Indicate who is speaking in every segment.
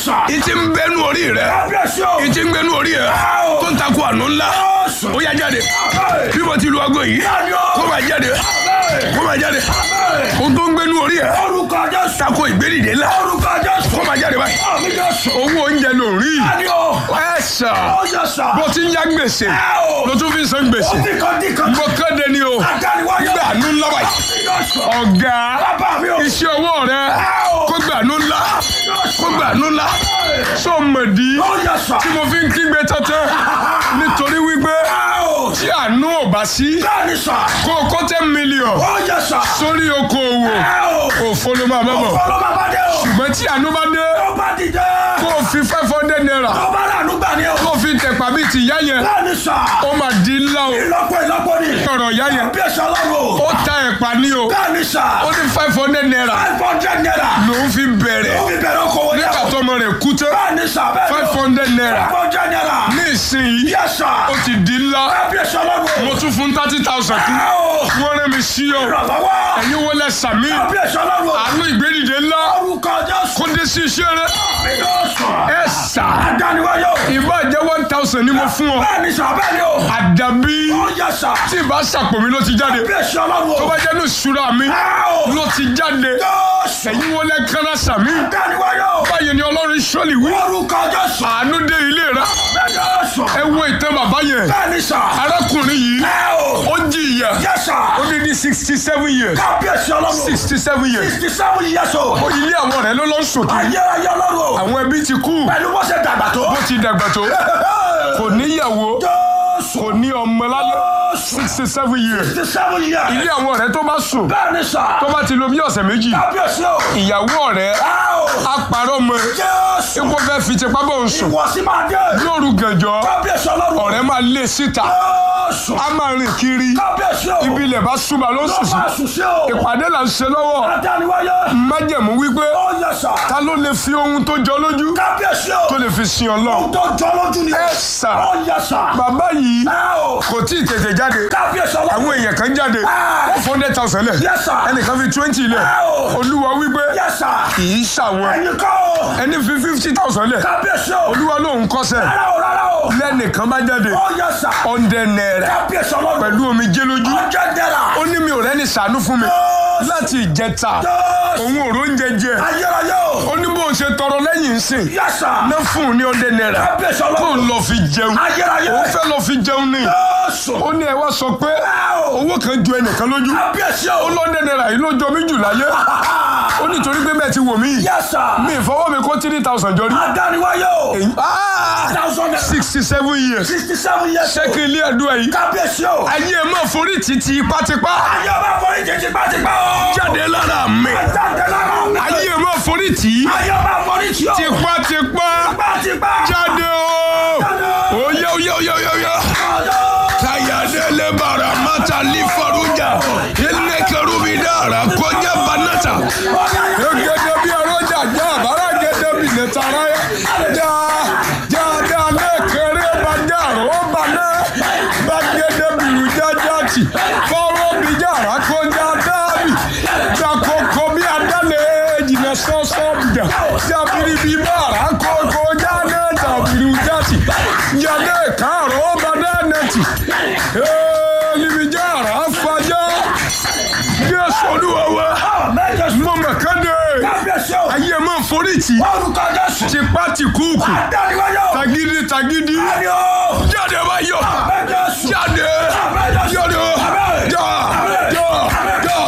Speaker 1: sà.
Speaker 2: ìtì ń bẹnu orí rẹ
Speaker 1: kábíyèsí o.
Speaker 2: ìtì ń bẹnu orí rẹ
Speaker 1: Wow.
Speaker 2: tó ń takò àánú ńlá
Speaker 1: Jésù.
Speaker 2: ó yá jáde
Speaker 1: Amen.
Speaker 2: bí mo ti lu aago yìí
Speaker 1: Jáde o.
Speaker 2: kó máa jáde
Speaker 1: Amen.
Speaker 2: kó máa jáde
Speaker 1: Amen.
Speaker 2: ohun tó ń gbẹnu orí rẹ
Speaker 1: orúkọ jésù.
Speaker 2: takò ìgbédìde ńlá
Speaker 1: orúkọ jésù.
Speaker 2: kó máa jáde báyìí
Speaker 1: àmì jésù.
Speaker 2: owó oúnjẹ ló rí
Speaker 1: jáde o.
Speaker 2: ẹ sà
Speaker 1: ó yẹ sà.
Speaker 2: bó ti ń yá gbèsè
Speaker 1: Wow.
Speaker 2: ló tún fi ń san
Speaker 1: ó
Speaker 2: gbèsè
Speaker 1: ti kan dí kan.
Speaker 2: mo kéde ni o
Speaker 1: àdániwáyé.
Speaker 2: gbàánú ńlá báyìí
Speaker 1: àmì jésù.
Speaker 2: ọ̀gá
Speaker 1: bàbá mi o.
Speaker 2: iṣẹ́ ọwọ́ rẹ
Speaker 1: Wow.
Speaker 2: kó gbàánú ńlá kó gbàánú ńlá sọ mọ̀dí
Speaker 1: ó yẹ sà.
Speaker 2: tí mo fi ń kígbe tọ́tẹ́ nítorí wípé
Speaker 1: Wow.
Speaker 2: tí àánú ò bá sí
Speaker 1: bẹ́ẹ̀ni sà.
Speaker 2: kó o kó ten million
Speaker 1: ó yẹ sà.
Speaker 2: sórí okòòwò
Speaker 1: Wow.
Speaker 2: òfo ló máa bá bọ̀
Speaker 1: ọ̀pọ̀lọpọ̀ bàbá dé o.
Speaker 2: ṣùgbọ́n tí àánú bá dé
Speaker 1: ó bá dìde.
Speaker 2: kó o fi five hundred naira
Speaker 1: ó bá rànú gbà ní o.
Speaker 2: kó o fi tẹ̀pá bíi ti ìyá yẹn
Speaker 1: bẹ́ẹ̀ni sà.
Speaker 2: ó máa di ńlá o
Speaker 1: ìlọ́pọ̀ ìlọ́pọ̀ ni.
Speaker 2: ọ̀rọ̀ ìyá yẹn
Speaker 1: bí ẹ̀sọ́ lọ́rùn.
Speaker 2: ó ta ẹ̀pà ní o
Speaker 1: bẹ́ẹ̀ni sà.
Speaker 2: ó ní five hundred naira
Speaker 1: five hundred naira.
Speaker 2: lòún fi bẹ̀rẹ̀
Speaker 1: ó fi bẹ̀rẹ̀ okòwò ní
Speaker 2: nígbà
Speaker 1: o.
Speaker 2: tọmọ rẹ̀ kú tán
Speaker 1: bẹ́ẹ̀ni sà bẹ́ẹ̀ni o.
Speaker 2: five hundred naira
Speaker 1: five hundred naira.
Speaker 2: ní ìsinyìí
Speaker 1: yẹ sà.
Speaker 2: ó ti di ńlá
Speaker 1: bí ẹ̀sọ́ lọ́rùn.
Speaker 2: mo tún fún thirty thousand kú wọ́n rẹ́ mi sí o
Speaker 1: ìrànlọ́wọ́.
Speaker 2: ẹ̀yin wo lẹ sàmí
Speaker 1: bí ẹ̀sọ́ lọ́rùn.
Speaker 2: àánú ìgbédìde ńlá
Speaker 1: orúkọ jésù.
Speaker 2: kó dé sí iṣẹ́ rẹ
Speaker 1: Jésù.
Speaker 2: ẹ sà
Speaker 1: Adániwáyé o.
Speaker 2: ìbá jẹ́ one thousand ni mo fún ọ
Speaker 1: Bẹ́ẹ̀ni sà bẹ́ẹ̀ni o.
Speaker 2: àdàbí
Speaker 1: Ó yẹ sà.
Speaker 2: tí ìbá sàpò mi ló ti jáde
Speaker 1: Bí ẹ̀sọ́ lọ́rùn
Speaker 2: tó
Speaker 1: o.
Speaker 2: bá jẹ́ ní ìṣúra mi
Speaker 1: Áò.
Speaker 2: ló ti jáde
Speaker 1: Jésù.
Speaker 2: ẹ̀yin wo lẹ kánná sàmí
Speaker 1: Adániwáyé o.
Speaker 2: báyìí ni ọlọ́run sọ́ọ̀lì wí
Speaker 1: Orúkọ Jésù.
Speaker 2: àánú dé ilé rẹ
Speaker 1: Jésù.
Speaker 2: ẹ wo ìtàn bàbá yẹn
Speaker 1: Bẹ́ẹ̀ni sà.
Speaker 2: arákùnrin yìí
Speaker 1: Áò.
Speaker 2: ó jìyà
Speaker 1: Yẹ sà.
Speaker 2: ó ní ní sixty seven years
Speaker 1: Kábíyèsí ọlọ́run.
Speaker 2: sixty seven years
Speaker 1: Sixty seven years old.
Speaker 2: ó ilé àwọn rẹ̀ ló lọ sòkè
Speaker 1: Ayérayé ọlọ́run o.
Speaker 2: àwọn ẹbí ti kú
Speaker 1: Pẹ̀lú bó ṣe dàgbà tó.
Speaker 2: bó ti dàgbà tó kò níyàwó
Speaker 1: Jésù.
Speaker 2: kò ní ọmọ lálẹ́ sixty seven years
Speaker 1: Sixty seven years.
Speaker 2: ilé àwọn ọ̀rẹ́ tó bá sùn
Speaker 1: Bẹ́ẹ̀ni sà.
Speaker 2: tó bá ti lo bí ọ̀sẹ̀ méjì
Speaker 1: Kábíyèsí o.
Speaker 2: ìyàwó ọ̀rẹ́
Speaker 1: Áò.
Speaker 2: á parọ́ mọ́
Speaker 1: Jésù.
Speaker 2: ipò fẹ́ fi tipá bọ̀ ń sùn
Speaker 1: Ìwọ sí máa dé.
Speaker 2: lóru gànjọ́
Speaker 1: Kábíyèsí ọlọ́run.
Speaker 2: ọ̀rẹ́ máa lé síta
Speaker 1: Jésù.
Speaker 2: á máa rìn kiri
Speaker 1: Kábíyèsí o.
Speaker 2: ibi ilẹ̀ bá súnmọ́ ló ń sùn sí
Speaker 1: Lọ́wọ́ àṣùṣe o.
Speaker 2: ìpàdé là ń ṣe lọ́wọ́
Speaker 1: Adániwáyé.
Speaker 2: májẹ̀mú wípé
Speaker 1: Ó yẹ sà.
Speaker 2: ta ló lè fi ohun tó jọ lójú
Speaker 1: Kábíyèsí o.
Speaker 2: tó lè fi sin ọlọ́run
Speaker 1: Ohun tó jọ lójú ni.
Speaker 2: ẹ sà
Speaker 1: Ó yẹ sà.
Speaker 2: bàbá yìí
Speaker 1: Ẹ o.
Speaker 2: kò tí ì tètè jáde
Speaker 1: Kábíyèsí ọlọ́run.
Speaker 2: àwọn èèyàn kan jáde
Speaker 1: Ah.
Speaker 2: ó fún hundred thousand lẹ̀
Speaker 1: Yes, sir.
Speaker 2: ẹnìkan fi twenty lẹ̀
Speaker 1: Ah.
Speaker 2: olúwa wípé
Speaker 1: Yẹ sà.
Speaker 2: kì í ṣàwọn
Speaker 1: Ẹyin kọ́ o.
Speaker 2: ẹni fi fifty thousand lẹ̀
Speaker 1: Kábíyèsí o.
Speaker 2: olúwa lóun kọ́sẹ̀
Speaker 1: Rárá o rárá o.
Speaker 2: lẹ́nìkan bá jáde
Speaker 1: Ó yẹ sà.
Speaker 2: hundred naira
Speaker 1: Kábíyèsí ọlọ́run.
Speaker 2: pẹ̀lú omi jẹ́ lójú
Speaker 1: Ọjọ́ dẹ́ra.
Speaker 2: ó ní mi ò rẹ́ni ṣàánú fún mi
Speaker 1: Jésù.
Speaker 2: láti ìjẹta
Speaker 1: Jésù.
Speaker 2: òun ò róúnjẹ jẹ
Speaker 1: Ayérayé o.
Speaker 2: ó ní bó ṣe tọrọ lẹ́yìn ń sìn
Speaker 1: Yẹ sà.
Speaker 2: ná fún un ní hundred naira
Speaker 1: Kábíyèsí
Speaker 2: kó
Speaker 1: ọlọ́run.
Speaker 2: ń lọ fi jẹun
Speaker 1: Ayérayé.
Speaker 2: òun fẹ́ lọ fi jẹun ní
Speaker 1: Jésù.
Speaker 2: ó ní ẹ wá sọ pé
Speaker 1: Ẹ o.
Speaker 2: owó kan ju ẹnìkan lójú
Speaker 1: Kábíyèsí
Speaker 2: ó
Speaker 1: o.
Speaker 2: lọ́ndẹ̀ náírà yìí ló jọ mí jù láyé ó nítorí pé bẹ́ẹ̀ ti wò mí
Speaker 1: Yẹ sà.
Speaker 2: mi ìfọwọ́ mi kó three thousand jọ rí
Speaker 1: Adániwáyé o. Thousand naira.
Speaker 2: sixty seven years
Speaker 1: Sixty seven years old.
Speaker 2: ṣẹ́kì ilé ẹ̀dùn ẹ̀yìn
Speaker 1: Kábíyèsí o.
Speaker 2: ayé ẹ̀ máa forí títí tipátipá
Speaker 1: Ayé ọba forí jẹ tipátipá o.
Speaker 2: jáde lára mi
Speaker 1: Jáde lára mi.
Speaker 2: ayé ẹ̀ máa forí tì í
Speaker 1: Ayé ọba forí tí o.
Speaker 2: tipátipá
Speaker 1: Tipátipá.
Speaker 2: jáde o oyè oyè oyè oyè oyè kayadele bara mata lifaruja ilé kerubi dára kọjá banata egede bí ọrọjà já àbára gẹdẹ bí nẹtara já já já lẹkẹrẹ bá já rọ bá nẹ bá gẹdẹ bìrù jájá tì fọwọ́ bí jára kọjá dábì jakoko bí adálẹ jìnnà sọ́sọ́ bìjà jábìrì bí bàrà kókó jáde tàbìrì játì jáde kárọ̀ bá dánẹtì níbi jára fàjà jésù olúwa wa mo mọ̀ kéde
Speaker 1: Kábíyèsí o.
Speaker 2: ayé máa forí tì
Speaker 1: Orúkọ Jésù.
Speaker 2: tipa ti kúùkù
Speaker 1: Adániwáyé o.
Speaker 2: tagídí tagídí
Speaker 1: Ayé o.
Speaker 2: jáde báyọ̀
Speaker 1: Jésù.
Speaker 2: jáde jáde já já já já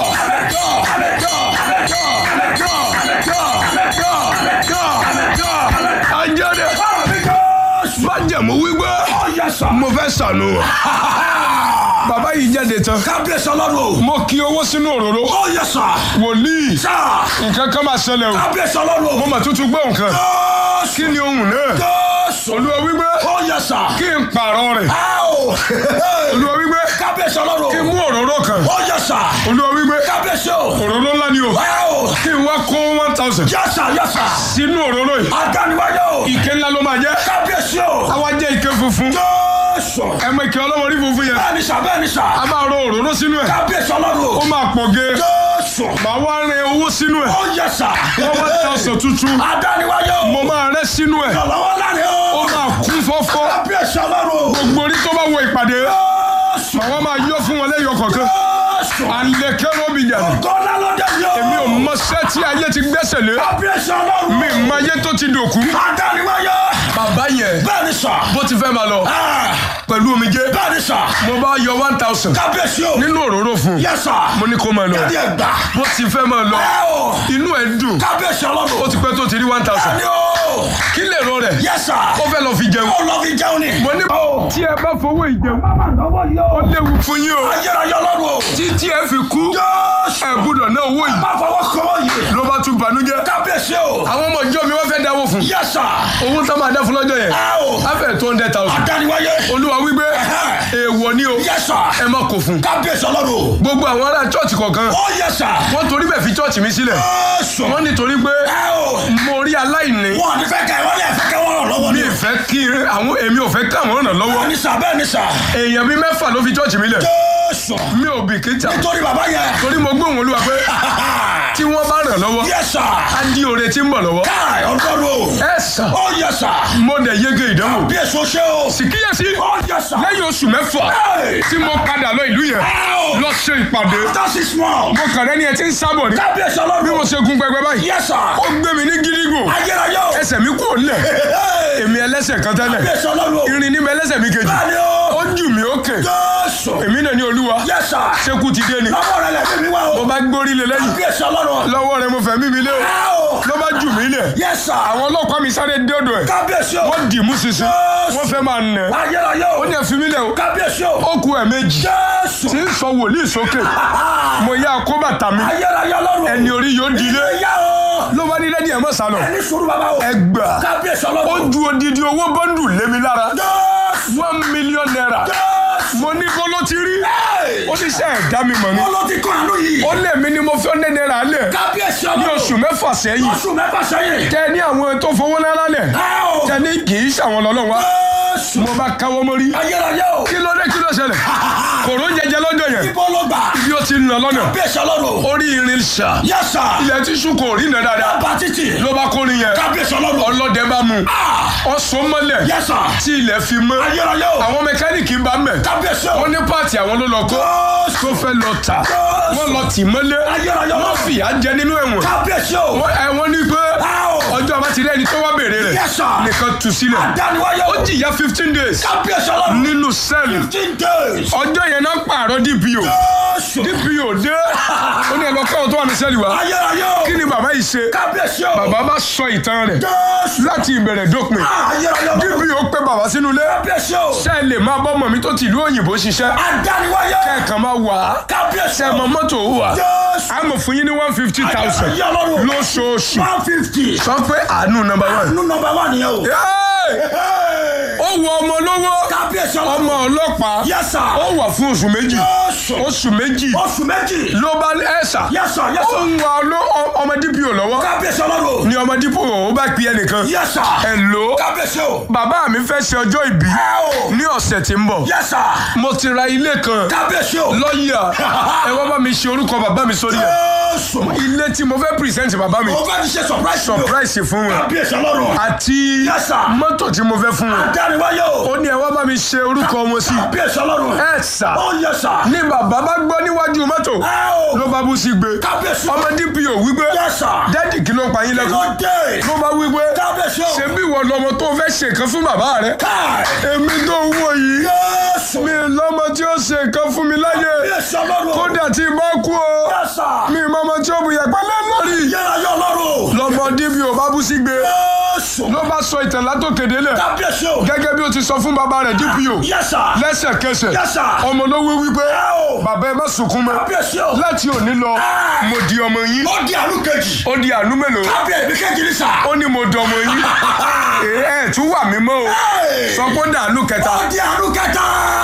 Speaker 2: ajáde májẹ̀mú wípé mo fẹ́ sànù bàbá yìí jáde tán
Speaker 1: Kábíyèsí ọlọ́run o.
Speaker 2: mo kí owó sínú òróró
Speaker 1: Ó yẹ sà.
Speaker 2: wòlíì
Speaker 1: Sà.
Speaker 2: nǹkan kan máa ṣẹlẹ̀ o
Speaker 1: Kábíyèsí ọlọ́run o.
Speaker 2: mo mà tútù gbọ́ nǹkan
Speaker 1: Jésù.
Speaker 2: kí ni ohun náà
Speaker 1: Jésù.
Speaker 2: olúwa wípé
Speaker 1: Ó yẹ sà.
Speaker 2: kí n pààrọ̀ rẹ̀
Speaker 1: Áò.
Speaker 2: olúwa wípé
Speaker 1: Kábíyèsí ọlọ́run
Speaker 2: kí n
Speaker 1: o.
Speaker 2: mú òróró kan
Speaker 1: Ó yẹ sà.
Speaker 2: olúwa wípé
Speaker 1: Kábíyèsí o.
Speaker 2: òróró ńlá ni o
Speaker 1: Áò.
Speaker 2: kí n wá kó one thousand
Speaker 1: Yẹ sà yẹ sà.
Speaker 2: sínú òróró yìí
Speaker 1: Adániwáyé o.
Speaker 2: ike ńlá ló máa jẹ́
Speaker 1: Kábíyèsí o.
Speaker 2: àwa jẹ́ ike funfun
Speaker 1: Jésù.
Speaker 2: ẹ mọ ike ọlọ́wọ́ rí funfun yẹn
Speaker 1: Bẹ́ẹ̀ni sà bẹ́ẹ̀ni sà.
Speaker 2: a máa rọ òróró sínú ẹ̀
Speaker 1: Kábíyèsí ọlọ́run
Speaker 2: ó
Speaker 1: o.
Speaker 2: máa pọ̀ ge
Speaker 1: Jésù. Jésù.
Speaker 2: màá wá rin owó sínú ẹ̀
Speaker 1: Ó yẹ sà.
Speaker 2: wọ́n wá ta ọ̀sán tuntun
Speaker 1: Adániwáyé o.
Speaker 2: mo máa rẹ́ sínú ẹ̀
Speaker 1: Ìrànlọ́wọ́ láre
Speaker 2: ó
Speaker 1: o.
Speaker 2: máa kún fọ́fọ́
Speaker 1: Kábíyèsí ọlọ́run.
Speaker 2: gbogbo orí tó bá wọ ìpàdé
Speaker 1: Jésù.
Speaker 2: àwọn máa yọ fún wọn lẹ́yọ kọ̀ọ̀kan
Speaker 1: Jésù.
Speaker 2: àlekẹ́rọ́ mi yàrá
Speaker 1: Gọ́lá lọ́dẹ ni o.
Speaker 2: èmi ò mọṣẹ́ tí ayé ti gbẹ́sẹ̀ lé
Speaker 1: Kábíyèsí ọlọ́run.
Speaker 2: mi mọ ayé tó ti dòkú.
Speaker 1: Adániwáyé.
Speaker 2: bàbá yẹn
Speaker 1: Bẹ́ẹ̀ni sà.
Speaker 2: bó ti fẹ́ máa lọ
Speaker 1: Ah,
Speaker 2: pẹ̀lú omijé
Speaker 1: Bẹ́ẹ̀ni sà.
Speaker 2: mo bá yọ one thousand
Speaker 1: Kábíyèsí o.
Speaker 2: nínú òróró fún un
Speaker 1: Yẹ sà.
Speaker 2: mo ní kó máa lọ
Speaker 1: Kẹ́ni ẹ̀ gbà.
Speaker 2: bó ti fẹ́ máa lọ
Speaker 1: Ẹ o.
Speaker 2: inú ẹ̀ dùn
Speaker 1: Kábíyèsí ọlọ́run.
Speaker 2: ó ti pẹ́ tó ti rí one thousand
Speaker 1: Bẹ́ẹ̀ni o.
Speaker 2: kí lè rọ rẹ̀
Speaker 1: Yẹ sà.
Speaker 2: ó fẹ́ lọ fi jẹun
Speaker 1: Ó lọ fi jẹun ni.
Speaker 2: mo ní
Speaker 1: Ó.
Speaker 2: tí ẹ bá fowó ìjẹun
Speaker 1: Bàbá lọ́wọ́ yìí
Speaker 2: ó
Speaker 1: o.
Speaker 2: léwu fún yín o
Speaker 1: Ayérayé ọlọ́run o.
Speaker 2: títí ẹ fi kú
Speaker 1: Jésù.
Speaker 2: ẹ gbúdọ̀ ná owó yìí
Speaker 1: Má fọwọ́ kọ́wọ́ yìí.
Speaker 2: ló bá tún banújẹ́
Speaker 1: Kábíyèsí o.
Speaker 2: àwọn ọmọ ìjọ mi wọ́n fẹ́ dáwó fún
Speaker 1: Yẹ sà.
Speaker 2: owó tó máa dá fún lọ́jọ́ yẹn
Speaker 1: Ẹ o.
Speaker 2: á fẹ́ two hundred thousand
Speaker 1: Adániwáyé.
Speaker 2: olúwa wípé èèwọ̀ ni o
Speaker 1: Yẹ sà.
Speaker 2: ẹ má kó fún
Speaker 1: Kábíyèsí ọlọ́run o.
Speaker 2: gbogbo àwọn ará chọ́ọ̀chì kọ̀ọ̀kan
Speaker 1: Ó yẹ sà.
Speaker 2: wọ́n torí bẹ́ẹ̀ fi chọ́ọ̀chì mi sílẹ̀
Speaker 1: Jésù.
Speaker 2: wọ́n nítorí pé
Speaker 1: Ẹ o.
Speaker 2: mo rí aláìní
Speaker 1: Wọ́n ní fẹ́ kẹ́ wọ́n ní ẹ̀fẹ́ kẹ́ wọ́n ràn lọ́wọ́
Speaker 2: mi
Speaker 1: ni.
Speaker 2: ì fẹ́ kí àwọn èmi ò fẹ́ káwọn ràn lọ́wọ́
Speaker 1: Bẹ́ẹ̀ni sà bẹ́ẹ̀ni sà.
Speaker 2: èèyàn bíi mẹ́fà ló fi chọ́ọ̀chì mi lẹ̀
Speaker 1: Jésù.
Speaker 2: mi ò bìkítà
Speaker 1: Nítorí bàbá yẹn.
Speaker 2: torí mo gbóhùn olúwa pé tí wọ́n bá ràn lọ́wọ́
Speaker 1: Yẹ sà.
Speaker 2: á di oore tí ń bọ̀ lọ́wọ́
Speaker 1: Káì ọlọ́run o.
Speaker 2: ẹ sàn
Speaker 1: Ó yẹ sà.
Speaker 2: mo dẹ̀ yege ìdánwò
Speaker 1: Bí èso ṣe o.
Speaker 2: sì kíyèsí
Speaker 1: Ó yẹ sà.
Speaker 2: lẹ́yìn oṣù mẹ́fà
Speaker 1: Ẹ.
Speaker 2: tí mo padà lọ ìlú yẹn
Speaker 1: Ẹ o.
Speaker 2: lọ ṣe ìpàdé
Speaker 1: After six months.
Speaker 2: mo kàn rẹ́ni ẹ ti ń sábọ̀ ní
Speaker 1: Kábíyèsí
Speaker 2: bí
Speaker 1: ọlọ́run.
Speaker 2: mo ṣe gun pẹpẹ báyìí
Speaker 1: Yẹ sà.
Speaker 2: ó gbé mi ní gírígò
Speaker 1: Ayérayé o.
Speaker 2: ẹsẹ̀ mi kúrò nílẹ̀
Speaker 1: Hey.
Speaker 2: èmi ẹlẹ́sẹ̀ kan tẹ́lẹ̀
Speaker 1: Kábíyèsí ọlọ́run o.
Speaker 2: irin ní mi ẹlẹ́sẹ̀ mi kejì
Speaker 1: Bẹ́ẹ̀ni o.
Speaker 2: ó jù mí òkè
Speaker 1: Jésù.
Speaker 2: èmi náà ní olúwa
Speaker 1: Yẹ sà.
Speaker 2: ṣekú ti dé ni
Speaker 1: Lọ́wọ́ rẹ̀ lẹ́bí mi wá
Speaker 2: mo
Speaker 1: o.
Speaker 2: bá gbórí lé lẹ́yìn
Speaker 1: Kábíyèsí ọlọ́run.
Speaker 2: lọ́wọ́ rẹ̀ mo fẹ́ mímí lé o
Speaker 1: Ẹ o.
Speaker 2: ló bá jù mí lẹ̀
Speaker 1: Yẹ sà.
Speaker 2: àwọn ọlọ́pàá mi sáré dé ọ̀dọ̀ ẹ̀
Speaker 1: Kábíyèsí o.
Speaker 2: wọ́n dì mú sísìn wọ́n fẹ́ máa nà ẹ́
Speaker 1: Ayérayé o.
Speaker 2: ó ní ẹ fi mí lẹ̀ o
Speaker 1: Kábíyèsí o.
Speaker 2: ó ku ẹ̀ méjì
Speaker 1: Jésù.
Speaker 2: tí ń sọ wòlíì sókè mo yá kó bàtà mi
Speaker 1: Ayérayé ọlọ́run.
Speaker 2: ẹni orí yóò di ilé
Speaker 1: Ìyá o.
Speaker 2: ló bá ní lẹ́dí ẹ̀ mọ́ sálọ
Speaker 1: Ẹni sùúrù bàbá o.
Speaker 2: ẹ gbà
Speaker 1: Kábíyèsí
Speaker 2: ó
Speaker 1: ọlọ́run.
Speaker 2: ju odidi owó bọ́ndù lé mi lára
Speaker 1: Jésù.
Speaker 2: one million naira
Speaker 1: Jésù.
Speaker 2: mo ní kó ló ti rí
Speaker 1: Hey.
Speaker 2: ó ní sẹ́ ẹ̀ dá mi mọ̀ ni
Speaker 1: Wọ́n ló ti kọ́ àánú yìí.
Speaker 2: ó lé mi ni mo fi ọ́nẹ́ náírà lẹ̀
Speaker 1: Kábíyèsí
Speaker 2: ní
Speaker 1: ọlọ́run.
Speaker 2: oṣù mẹ́fà sẹ́yìn
Speaker 1: Oṣù mẹ́fà sẹ́yìn.
Speaker 2: tẹ ní àwọn tó fowó náírà lẹ̀
Speaker 1: Ẹ o.
Speaker 2: tẹ ní kì í ṣàwọn lọ́lọ́ wa
Speaker 1: Jésù.
Speaker 2: mo bá káwọ́ mórí
Speaker 1: Ayérayé o.
Speaker 2: kí ló dé kí ló ṣẹlẹ̀ kòró jẹjẹ lọ́jọ́ yẹn
Speaker 1: Ibo ló gbà.
Speaker 2: bí ó ti ń lọ lọ́nà
Speaker 1: Kábíyèsí ọlọ́run.
Speaker 2: orí irin ṣá
Speaker 1: Yẹ sà.
Speaker 2: ilẹ̀ tíṣù kò rí iná dáadáa
Speaker 1: Bá títì.
Speaker 2: ló bá kórin yẹn
Speaker 1: Kábíyèsí ọlọ́run.
Speaker 2: ọlọ́dẹ bá mu ọ̀sán mọ́lẹ̀
Speaker 1: Yẹ sà.
Speaker 2: tí ilẹ̀ fi mọ́
Speaker 1: Ayérayé o.
Speaker 2: àwọn mẹkáníìkì bá mẹ́
Speaker 1: Kábíyèsí o.
Speaker 2: wọ́n ní pààtì àwọn ló lọ kó
Speaker 1: Jésù.
Speaker 2: tó fẹ́ lọ tà wọ́n lọ tì mọ́lé
Speaker 1: Ayérayé
Speaker 2: wọ́n
Speaker 1: ọlọ́run.
Speaker 2: fìyà jẹ nínú ẹ̀wọ̀n
Speaker 1: Kábíyèsí o.
Speaker 2: wọ́n ẹ̀ wọ́n ní pé
Speaker 1: Ẹ o.
Speaker 2: ọjọ́ àbá ti rí ẹni tó wá béèrè rẹ̀
Speaker 1: Yes, sir.
Speaker 2: nìkan tú sílẹ̀
Speaker 1: Dániwáyé
Speaker 2: ó
Speaker 1: o.
Speaker 2: jìyà fifteen days
Speaker 1: Kábíyèsí ọlọ́run.
Speaker 2: nínú sẹ́ẹ̀lì
Speaker 1: Fifteen days.
Speaker 2: ọjọ́ yẹn náà pààrọ̀ DPO
Speaker 1: Jésù.
Speaker 2: DPO dé ó ní ẹ̀lọ́ káwọn tó wà ní sẹ́ẹ̀lì wa
Speaker 1: Ayérayé o.
Speaker 2: kí ni bàbá yìí ṣe
Speaker 1: Kábíyèsí o.
Speaker 2: bàbá bá sọ ìtàn rẹ̀
Speaker 1: Jésù.
Speaker 2: láti ìbẹ̀rẹ̀ dópin
Speaker 1: Ayérayé o.
Speaker 2: DPO pé bàbá sínú ilé
Speaker 1: Kábíyèsí o.
Speaker 2: sẹ́ẹ̀lì máa bọ́ mọ̀ mi tó ti ìlú òyìnbó ṣiṣẹ́
Speaker 1: Adániwáyé.
Speaker 2: kẹ́ẹ̀kan máa wà á
Speaker 1: Kábíyèsí
Speaker 2: ṣe
Speaker 1: o.
Speaker 2: mọ mọ́tò wà
Speaker 1: Jésù.
Speaker 2: á mọ̀ fún yín ní one fifty thousand
Speaker 1: Ayérayé ọlọ́run.
Speaker 2: lóṣooṣù
Speaker 1: One fifty.
Speaker 2: sọ pé àánú nọ́mbà one.
Speaker 1: Nú nọmba wà nìyẹn o.
Speaker 2: Hey!
Speaker 1: Hey.
Speaker 2: ó wọ ọmọ lówó
Speaker 1: Kábíyèsí
Speaker 2: ọmọ
Speaker 1: ọlọ́run.
Speaker 2: ọlọ́pàá
Speaker 1: Yes, sir.
Speaker 2: ó wà fún oṣù méjì
Speaker 1: Jésù.
Speaker 2: oṣù méjì
Speaker 1: Oṣù méjì.
Speaker 2: ló bá ẹ̀sà
Speaker 1: Yes, sir. Yes,
Speaker 2: ó
Speaker 1: sir.
Speaker 2: ń wa ló- ọ- ọmọ DPO lọ́wọ́
Speaker 1: Kábíyèsí ọlọ́run.
Speaker 2: ni ọmọ DPO ó bá pe ẹnìkan
Speaker 1: Yes, sir.
Speaker 2: Hello
Speaker 1: Kábíyèsí o.
Speaker 2: bàbá mi fẹ́ ṣe ọjọ́ ìbí
Speaker 1: Ẹ o.
Speaker 2: ní ọ̀sẹ̀ tí ń bọ̀
Speaker 1: Yes, sir.
Speaker 2: mo ti ra ilé kan
Speaker 1: Kábíyèsí o.
Speaker 2: lọ́ọ̀yà ẹ wá bá mi ṣe orúkọ bàbá mi sórí ẹ̀
Speaker 1: Jésù.
Speaker 2: ilé tí mo fẹ́ present bàbá mi
Speaker 1: Mo fẹ́ ti ṣe surprise mi o.
Speaker 2: surprise fún wọn
Speaker 1: Kábíyèsí ọlọ́run.
Speaker 2: àti
Speaker 1: Yes, sir.
Speaker 2: mọ́tò tí mo fẹ́ fún wọn
Speaker 1: Adániwáyé o.
Speaker 2: ó ní ẹ wá bá mi ṣe orúkọ wọn sí
Speaker 1: Kábíyèsí ọlọ́run.
Speaker 2: ẹ sà
Speaker 1: Ó yẹ sà.
Speaker 2: ní bàbá bá gbọ́ níwájú mọ́tò
Speaker 1: Ẹ o.
Speaker 2: ló bá bú sí gbé
Speaker 1: Kábíyèsí o.
Speaker 2: ọmọ DPO wípé
Speaker 1: Yes, sir.
Speaker 2: dádì kí ló pa yín lẹ́kọ̀ọ́
Speaker 1: Ló dé.
Speaker 2: ló bá wípé
Speaker 1: Kábíyèsí o.
Speaker 2: ṣé bí ìwọ lọmọ tó fẹ́ ṣe nǹkan fún bàbá rẹ
Speaker 1: Káì.
Speaker 2: èmi tó ń wò yìí
Speaker 1: Jésù.
Speaker 2: mi lọmọ tí ó ṣe nǹkan fún mi láyé
Speaker 1: Kábíyèsí ọlọ́run.
Speaker 2: kódà tí ì bá kú o
Speaker 1: Yes, sir.
Speaker 2: mi mọmọ tí ó bu yẹpẹ lórí
Speaker 1: Yẹ́ra yọ ọlọ́run.
Speaker 2: lọmọ DPO bá bú sí gbé
Speaker 1: Jésù.
Speaker 2: ló bá sọ ìtàn látòkèdè lẹ̀
Speaker 1: Kábíyèsí o.
Speaker 2: gẹ́gẹ́ bí ó ti sọ fún bàbá rẹ̀ DPO
Speaker 1: Yes, sir.
Speaker 2: lẹ́sẹ̀kẹsẹ̀
Speaker 1: Yes, sir.
Speaker 2: ọmọ ló wí wípé
Speaker 1: Ẹ o.
Speaker 2: bàbá ẹ má sunkún mọ́
Speaker 1: Kábíyèsí o.
Speaker 2: láti òní lọ mo di ọmọ yín
Speaker 1: Ó di àánú kejì.
Speaker 2: ó di àánú mélòó
Speaker 1: Kábíyèsí kejì ní sà.
Speaker 2: ó ní mo dọmọ yín ẹ ẹ tún wà mí mọ́ o
Speaker 1: Hey.
Speaker 2: sọ pé ó dàánú kẹta
Speaker 1: Ó di àánú kẹta.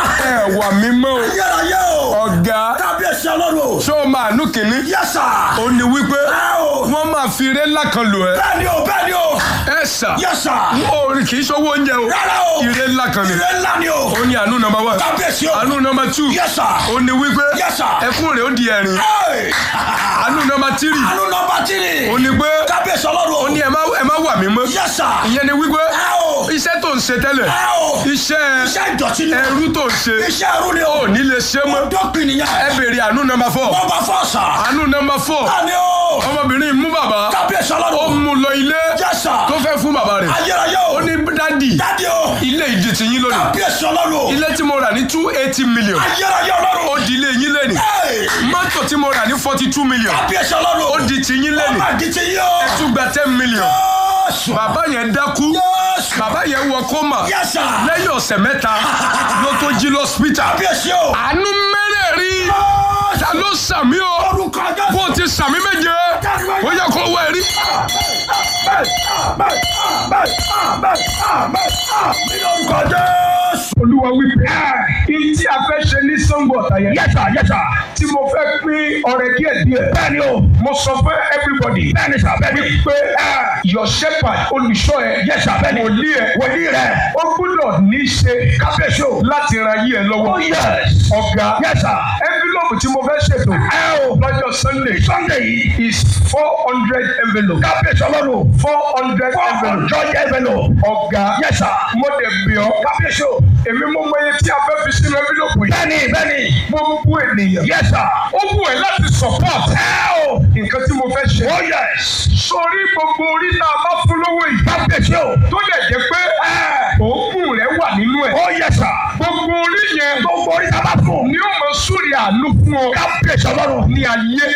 Speaker 2: ẹ wà mí mọ́ o
Speaker 1: Yẹ́ra yẹ o.
Speaker 2: ọ̀gá
Speaker 1: Kábíyèsí ọlọ́run.
Speaker 2: ṣé o máa nú kínní
Speaker 1: Yes, sir.
Speaker 2: ó ní wípé
Speaker 1: Ẹ o.
Speaker 2: wọ́n máa máa fi eré ńlá kan lò ẹ́
Speaker 1: bẹ́ẹ̀ni o bẹ́ẹ̀ni o.
Speaker 2: ẹ sà
Speaker 1: yes sir.
Speaker 2: ó kì í ṣọwọ́ oúnjẹ o
Speaker 1: rárá o.
Speaker 2: ire ńlá kan ni
Speaker 1: ire ńlá ni o.
Speaker 2: ó ní àánú nọmba one
Speaker 1: kábíyèsí o.
Speaker 2: àánú nọmba two
Speaker 1: yes sir.
Speaker 2: ó ní wípé
Speaker 1: Yes, sir.
Speaker 2: ẹkún rẹ̀ ó di ẹ̀rín
Speaker 1: Hey!
Speaker 2: àánú nọmba tírì
Speaker 1: àánú nọmba tírì.
Speaker 2: ó ní pé
Speaker 1: kábíyèsí ọlọ́run o.
Speaker 2: ó ní ẹ má ẹ má wà mí mọ́
Speaker 1: yes sir.
Speaker 2: ìyẹn ni wípé
Speaker 1: ẹ o.
Speaker 2: iṣẹ́ tó ń ṣe tẹ́lẹ̀
Speaker 1: ẹ o.
Speaker 2: iṣẹ́
Speaker 1: iṣẹ́ ìdọ̀tí ni o.
Speaker 2: ẹrú tó ń ṣe
Speaker 1: iṣẹ́ ẹrú ni o.
Speaker 2: ò ní lè ṣe mọ́
Speaker 1: dọ́pin nìyẹn.
Speaker 2: ẹ béèrè àánú nọmba four
Speaker 1: nọmba fọ́ sà.
Speaker 2: àánú nọmba four
Speaker 1: bẹ́ẹ̀ni o.
Speaker 2: ọmọbìnrin mú bàbá
Speaker 1: kábíyèsí
Speaker 2: ó
Speaker 1: ọlọ́run o.
Speaker 2: mú lọ ilé
Speaker 1: yes sir.
Speaker 2: tó fẹ́ fún bàbá rẹ̀
Speaker 1: ayérayé o.
Speaker 2: ó ní dádì
Speaker 1: dádì o.
Speaker 2: ilé ìdí ti yín lónìí
Speaker 1: kábíyèsí ọlọ́run o.
Speaker 2: ilé tí mo rà ní two eighty million
Speaker 1: ayérayé ọlọ́run
Speaker 2: ó
Speaker 1: o.
Speaker 2: di ilé yín lẹ́nìí
Speaker 1: Hey!
Speaker 2: mọ́tò tí mo rà ní forty two million
Speaker 1: kábíyèsí ọlọ́run o.
Speaker 2: ó di ti yín lẹ́nìí
Speaker 1: ọmọ àdìtì yìí o.
Speaker 2: tún gba ten million
Speaker 1: Jésù.
Speaker 2: bàbá yẹn dákú
Speaker 1: Jésù.
Speaker 2: bàbá yẹn wọ kómà
Speaker 1: Yes, sir.
Speaker 2: lẹ́yìn ọ̀sẹ̀ mẹ́ta ló tó jí lọ́sítà
Speaker 1: kábíyèsí o.
Speaker 2: àánú mẹ́rẹ̀ẹ̀rin ta ló sàmí o
Speaker 1: orúkọ
Speaker 2: bó
Speaker 1: Jésù.
Speaker 2: o ti sàmí méje ó yẹ kó wọ ẹ̀rí.
Speaker 1: Amen, amen, amen, amen, amen, lórúkọ Jésù.
Speaker 2: olúwa wípé kí tí a fẹ́ ṣe ní sango ọ̀tá yẹn
Speaker 1: Yes, sir, yes, sir.
Speaker 2: tí mo fẹ́ pín ọrẹ díẹ̀ díẹ̀
Speaker 1: Bẹ́ẹ̀ni o.
Speaker 2: mo sọ fún everybody
Speaker 1: Bẹ́ẹ̀ni sà, bẹ́ẹ̀ni.
Speaker 2: pé your shepherd olùṣọ́ ẹ
Speaker 1: Yes, sir, bẹ́ẹ̀ni.
Speaker 2: wòlíì ẹ
Speaker 1: Wòlíì rẹ̀.
Speaker 2: ó gbúdọ̀ ní í ṣe
Speaker 1: Kábíyèsí o.
Speaker 2: láti ran yí ẹ lọ́wọ́
Speaker 1: Oh, yes.
Speaker 2: ọ̀gá
Speaker 1: Yes, sir.
Speaker 2: envelope tí mo fẹ́ ṣètò
Speaker 1: Ẹ o.
Speaker 2: lọ́jọ́ sunday
Speaker 1: Sunday yìí.
Speaker 2: is four hundred envelope
Speaker 1: Kábíyèsí ọlọ́run.
Speaker 2: four hundred envelope
Speaker 1: Ọjọ́ envelope.
Speaker 2: ọ̀gá
Speaker 1: Yes, sir.
Speaker 2: mo dẹ̀ bí ọ
Speaker 1: Kábíyèsí o.
Speaker 2: èmi mo mọ iye tí a fẹ́ fi sínú envelope yìí
Speaker 1: Bẹ́ẹ̀ni, bẹ́ẹ̀ni.
Speaker 2: gbogbo ènìyàn
Speaker 1: Yes, sir.
Speaker 2: ó wù ẹ́ láti support
Speaker 1: Ẹ o.
Speaker 2: nǹkan tí mo fẹ́ ṣe
Speaker 1: Oh, yes.
Speaker 2: sórí gbogbo orí tá a bá fún lówó yìí
Speaker 1: Kábíyèsí o.
Speaker 2: tó dẹ̀ jẹ́ pé òógùn rẹ̀ wà nínú ẹ̀
Speaker 1: Oh, yes, sir.
Speaker 2: gbogbo orí yẹn
Speaker 1: Gbogbo orí sábà fún.
Speaker 2: ni ó mọ súrì àánú fún ọ
Speaker 1: Kábíyèsí ọlọ́run.
Speaker 2: ní ayé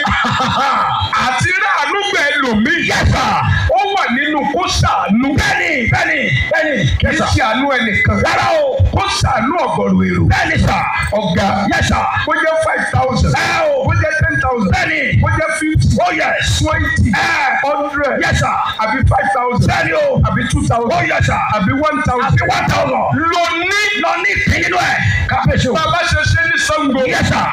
Speaker 2: àti ráàánú gbẹ lòmíì
Speaker 1: Yes, sir.
Speaker 2: ó wà nínú kó ṣàánú
Speaker 1: Bẹ́ẹ̀ni, bẹ́ẹ̀ni, bẹ́ẹ̀ni.
Speaker 2: kì í
Speaker 1: Yes, sir.
Speaker 2: ṣe àánú ẹnìkan
Speaker 1: Rárá o.
Speaker 2: kó ṣàánú ọ̀gọ̀rọ̀ èrò
Speaker 1: Bẹ́ẹ̀ni, sir.
Speaker 2: ọ̀gá
Speaker 1: Yes, sir.
Speaker 2: ó jẹ́ five thousand
Speaker 1: Ẹ o.
Speaker 2: ó jẹ́ ten thousand
Speaker 1: Bẹ́ẹ̀ni.
Speaker 2: ó jẹ́ fifty
Speaker 1: Oh, yes.
Speaker 2: twenty
Speaker 1: Ẹ.
Speaker 2: hundred
Speaker 1: Yes, sir.
Speaker 2: àbí five thousand
Speaker 1: Bẹ́ẹ̀ni o.
Speaker 2: àbí two thousand
Speaker 1: Oh, yes, sir.
Speaker 2: àbí one thousand
Speaker 1: Àbí one thousand.
Speaker 2: lọ ní
Speaker 1: Lọ ní ìpín nínú ẹ̀. Kábíyèsí o.
Speaker 2: bàbá ṣe ṣe ní Ṣàngó
Speaker 1: Yes, sir.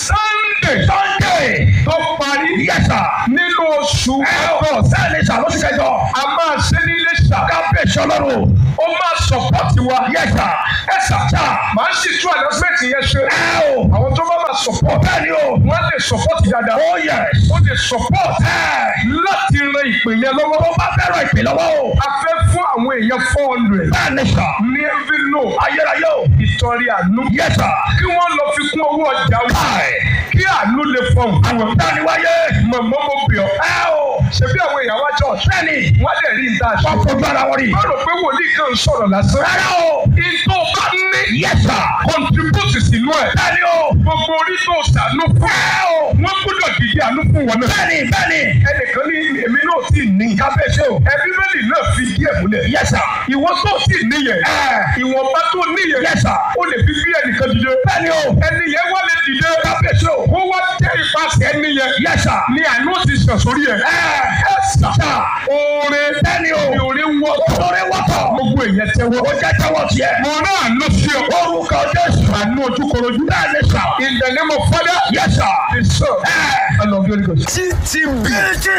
Speaker 2: Sunday
Speaker 1: Sunday.
Speaker 2: tó parí
Speaker 1: Yes, sir.
Speaker 2: nínú oṣù
Speaker 1: Ẹ o.
Speaker 2: August
Speaker 1: Bẹ́ẹ̀ni, sir. Lóṣù kẹjọ.
Speaker 2: a máa ṣe ní Iléṣà
Speaker 1: Kábíyèsí ọlọ́run.
Speaker 2: ó máa support wa
Speaker 1: Yes, sir.
Speaker 2: ẹ sà
Speaker 1: Sir.
Speaker 2: máa sì tún announcement yẹn ṣe
Speaker 1: Ẹ o.
Speaker 2: àwọn tó bá máa support
Speaker 1: Bẹ́ẹ̀ni o.
Speaker 2: wọ́n lè support dáadáa
Speaker 1: Oh, yes.
Speaker 2: ó lè support
Speaker 1: Ẹ.
Speaker 2: láti ran ìpè yẹn lọ́wọ́
Speaker 1: Tó bá fẹ́ràn ìpè lọ́wọ́ o.
Speaker 2: a fẹ́ fún àwọn èèyàn four hundred
Speaker 1: Bẹ́ẹ̀ni, sir.
Speaker 2: ní envelope
Speaker 1: Ayérayé o.
Speaker 2: ìtọ́rí àánú
Speaker 1: Yes, sir.
Speaker 2: kí wọ́n lọ fi kún owó ọjà wọn
Speaker 1: Káì.
Speaker 2: kí àánú lè fọhùn fún wọn.
Speaker 1: Bẹ́ẹ̀ni wáyé.
Speaker 2: mọ̀mọ́ mo bì ọ́
Speaker 1: Ẹ o.
Speaker 2: ṣebí àwọn èèyàn wá church
Speaker 1: Bẹ́ẹ̀ni.
Speaker 2: wọ́n á dẹ̀ rí ìta ṣe.
Speaker 1: Wọ́n fojú ara wọn rí.
Speaker 2: wọ́n rò pé wòlíì kan ń sọ̀rọ̀ lásán.
Speaker 1: Rárá o.
Speaker 2: ìtò bá ní
Speaker 1: Yes, sir.
Speaker 2: contribute sínú ẹ̀.
Speaker 1: Bẹ́ẹ̀ni o.
Speaker 2: gbogbo orí tó ṣàánú fún.
Speaker 1: Ẹ o.
Speaker 2: wọ́n gbọ́dọ̀ dìde àánú fún wọn náà.
Speaker 1: Bẹ́ẹ̀ni, bẹ́ẹ̀ni.
Speaker 2: ẹnìkan ní èmi náà sì ní.
Speaker 1: Kábíyèsí o.
Speaker 2: ẹbí mẹ́lì náà fi díẹ̀ múlẹ̀.
Speaker 1: Yes, sir.
Speaker 2: ìwọ tó sì níyẹn.
Speaker 1: Ẹ.
Speaker 2: ìwọ̀nba tó níyẹn.
Speaker 1: Yes, sir.
Speaker 2: ó lè fi bí ẹnìkan dìde.
Speaker 1: Bẹ́ẹ̀ni o.
Speaker 2: ẹni yẹn wá lè dìde.
Speaker 1: Kábíyèsí o.
Speaker 2: kó wá jẹ́ ìpàṣẹ ẹni yẹn.
Speaker 1: Yes, sir.
Speaker 2: ni àánú ti sàn sórí ẹ̀.
Speaker 1: Ẹ.
Speaker 2: ẹ sà.
Speaker 1: Sir.
Speaker 2: oore
Speaker 1: Bẹ́ẹ̀ni o.
Speaker 2: ni oore ń wọ́.
Speaker 1: Lórí wọ́tọ̀.
Speaker 2: gbogbo èèyàn tẹ́wọ́.
Speaker 1: Ó jẹ́ tẹ́wọ́ tiẹ̀.
Speaker 2: mo náà lọ sí ọ.
Speaker 1: Orúkọ Jésù.
Speaker 2: àánú ojúkorojú.
Speaker 1: Bẹ́ẹ̀ni, sir.
Speaker 2: in the name of Father.
Speaker 1: Yes, sir.
Speaker 2: the Son.
Speaker 1: Ẹ.
Speaker 2: and of the Holy Ghost.
Speaker 1: TTB.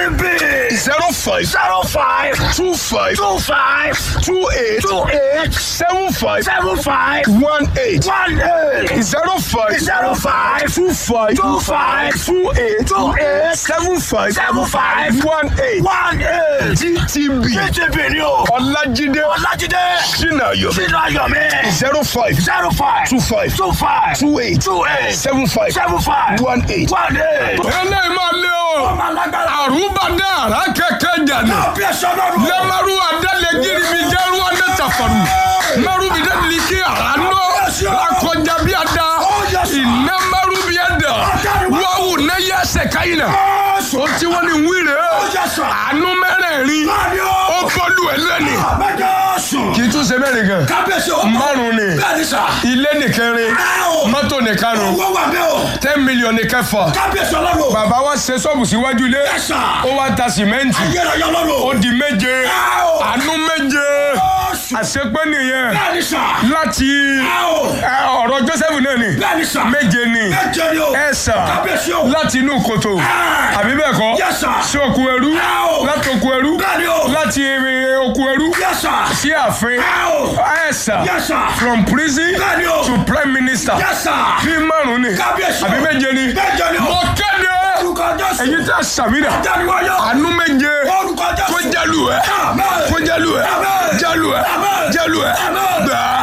Speaker 1: TTB.
Speaker 2: zero five
Speaker 1: Zero five.
Speaker 2: two five
Speaker 1: Two five.
Speaker 2: two eight
Speaker 1: Two eight.
Speaker 2: seven five
Speaker 1: Seven five.
Speaker 2: one eight
Speaker 1: One eight.
Speaker 2: zero five
Speaker 1: Zero five.
Speaker 2: two five
Speaker 1: Two five.
Speaker 2: two eight
Speaker 1: Two eight.
Speaker 2: seven five
Speaker 1: Seven five.
Speaker 2: one eight
Speaker 1: One eight.
Speaker 2: TTB
Speaker 1: TTB ni o.
Speaker 2: Ọlájídé
Speaker 1: Ọlájídé.
Speaker 2: Sinayo
Speaker 1: Sínú ayọ̀ mi.
Speaker 2: zero five
Speaker 1: Zero five.
Speaker 2: two five
Speaker 1: Two five.
Speaker 2: two eight
Speaker 1: Two eight.
Speaker 2: seven five
Speaker 1: Seven five.
Speaker 2: one eight.
Speaker 1: One eight.
Speaker 2: eléyìí máa lé o
Speaker 1: Ọmọ alágbára.
Speaker 2: àrùbádé àrà kẹkẹ jàdé
Speaker 1: Bí ẹ̀ṣọ́ lọ́rùn.
Speaker 2: lẹ́mọ̀rú adálẹ̀ gírí mi jẹ́rú ọdẹ tàfàrù mẹ́rù mi dẹ́bi kí àrà nọ akọjá bí a da iná mẹ́rù bí a da wáwù ne yẹ ẹsẹ̀ káyìn náà
Speaker 1: Jésù.
Speaker 2: o ti wọ́n ní wíìrì
Speaker 1: Jésù.
Speaker 2: àánú mẹ́rẹ̀ẹ̀rin
Speaker 1: Bẹ́ẹ̀ni
Speaker 2: ó
Speaker 1: o.
Speaker 2: bọ́lú ẹ̀ lẹ́ni
Speaker 1: Jésù.
Speaker 2: kì í tún ṣe mẹ́rin gan
Speaker 1: Kábíyèsí o.
Speaker 2: márùn ni
Speaker 1: Bẹ́ẹ̀ni sà.
Speaker 2: ilé nìkẹrin
Speaker 1: Ẹ o.
Speaker 2: mọ́tò nìkarùn
Speaker 1: Owó wà bẹ́ẹ̀ o.
Speaker 2: ten million nìkẹfà
Speaker 1: Kábíyèsí ọlọ́run.
Speaker 2: bàbá wa ṣe ṣọ́ọ̀bù síwájú ilé
Speaker 1: Yes, sir.
Speaker 2: ó wá ta sìmẹ́ǹtì
Speaker 1: Ayérayé
Speaker 2: ó
Speaker 1: ọlọ́run.
Speaker 2: di méje
Speaker 1: Ẹ o.
Speaker 2: àánú méje
Speaker 1: Jésù.
Speaker 2: àṣepé nìyẹn
Speaker 1: Bẹ́ẹ̀ni sà.
Speaker 2: láti
Speaker 1: Ẹ o.
Speaker 2: ẹ, ọ̀rọ̀ Joseph náà ni
Speaker 1: Bẹ́ẹ̀ni sà.
Speaker 2: méje ni
Speaker 1: Méje ni o.
Speaker 2: ẹ̀sà
Speaker 1: Kábíyèsí o.
Speaker 2: láti inú kòtò
Speaker 1: Ẹ.
Speaker 2: àbí bẹ́ẹ̀ kọ́
Speaker 1: Yes, sir.
Speaker 2: sí òkú ẹrú
Speaker 1: Ẹ o.
Speaker 2: láti òkú ẹrú
Speaker 1: Bẹ́ẹ̀ni o.
Speaker 2: láti eh, òkú ẹrú
Speaker 1: Yes, sir.
Speaker 2: sí ààfin
Speaker 1: Ẹ o.
Speaker 2: ẹ̀sà
Speaker 1: Yes, sir.
Speaker 2: from prison
Speaker 1: Bẹ́ẹ̀ni o.
Speaker 2: to prime minister
Speaker 1: Yes, sir.
Speaker 2: bí márùn ni
Speaker 1: Kábíyèsí o.
Speaker 2: àbí méje ni
Speaker 1: Méje ni o.
Speaker 2: mo kéde
Speaker 1: Orúkọ Jésù.
Speaker 2: èyí tí a sàmìnà
Speaker 1: Jáde-wáyé.
Speaker 2: àánú méje
Speaker 1: Orúkọ Jésù.
Speaker 2: kó jálù ẹ
Speaker 1: Amen.
Speaker 2: kó jálù ẹ
Speaker 1: Amen.
Speaker 2: jálù ẹ
Speaker 1: Amen.
Speaker 2: jálù ẹ
Speaker 1: Amen.
Speaker 2: gbàá